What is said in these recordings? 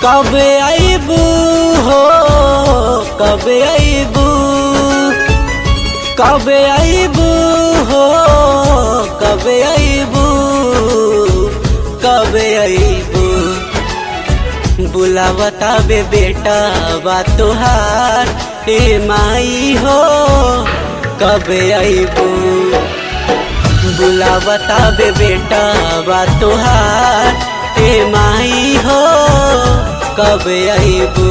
कब आईबू हो कब आईबू कब आईबू हो कब आईबू कब आईबू बुलावता बे बेटा बा तोहार ए माई हो कब आईबू बुलावता बे बेटा बा तोहार ए माई हो कब आईबू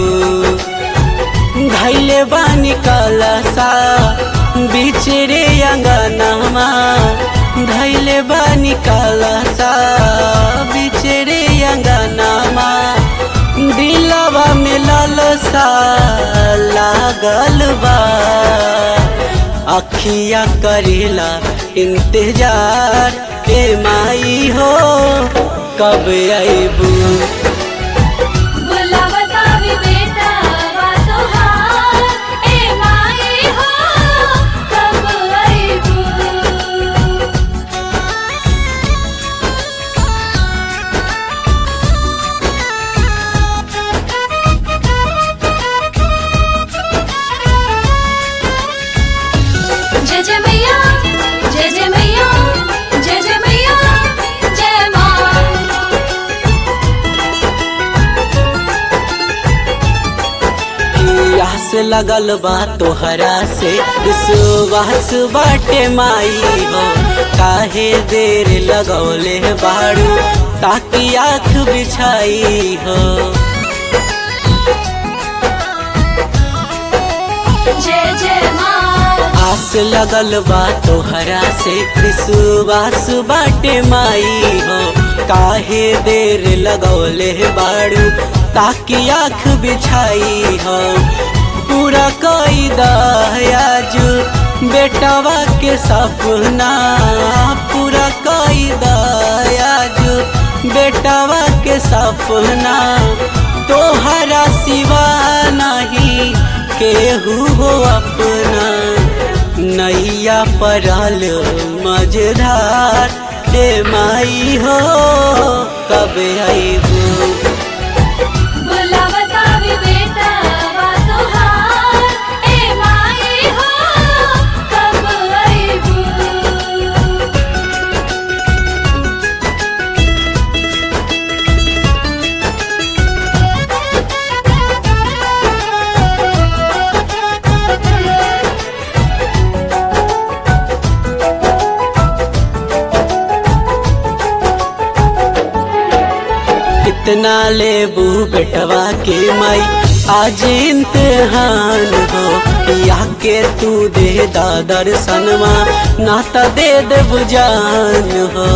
घैले बानी कलसा बिचरे अंगनामा धैले बानी कलसा बिचरे अंगनामा दिलवा में ललसा लागल बा अखिया करेला इंतजार ए माई हो कब आईबू बुलावता भी बेटा बा तोहार ए माई हो कब आईबू जय जय मैया जय जय मैया जय जय मैया जय माँ आस लगल बा तोहरा से विश्वास बाटे माई हो काहे देर लगौले बाड़ू ताकि आँख बिछाई हो जय जय माँ आस लगल बा तोहरा से विश्वास बाटे माई हो काहे देर लगौले बाड़ू ताकि आँख बिछाई हो पूरा कई दयाज बेटवा के सपना पूरा कई दयाज बेटवा के सपना तोहरा सिवा नहीं केहू हो अपना नैया परल मझधार ए माई हो कब आईबू बुलावता भी बेटा बा तोहार ए माई हो कब आईबू कितना लेबू बेटवा के माई आज इम्तिहान हो या के तू दे दादर सनमा नाता दे देव जान हो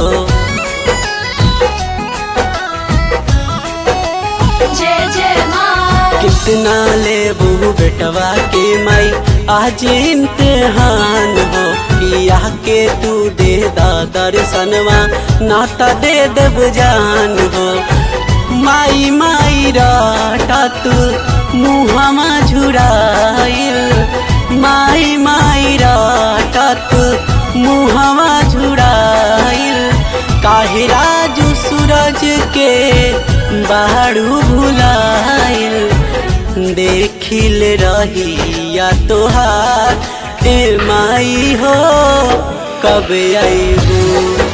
जय जय माँ कितना लेबू बेटवा के माई आज इम्तिहान हो या के तू दे दादर सनवा नाता दे देव जान हो माई माई राटा तू मुहमा झुराइल माई माई राटा तू मुहमा झुराइल काहे राजू सूरज के बाड़ू भुलाइल देखिल रही या तोहार ए माई हो कब आईबू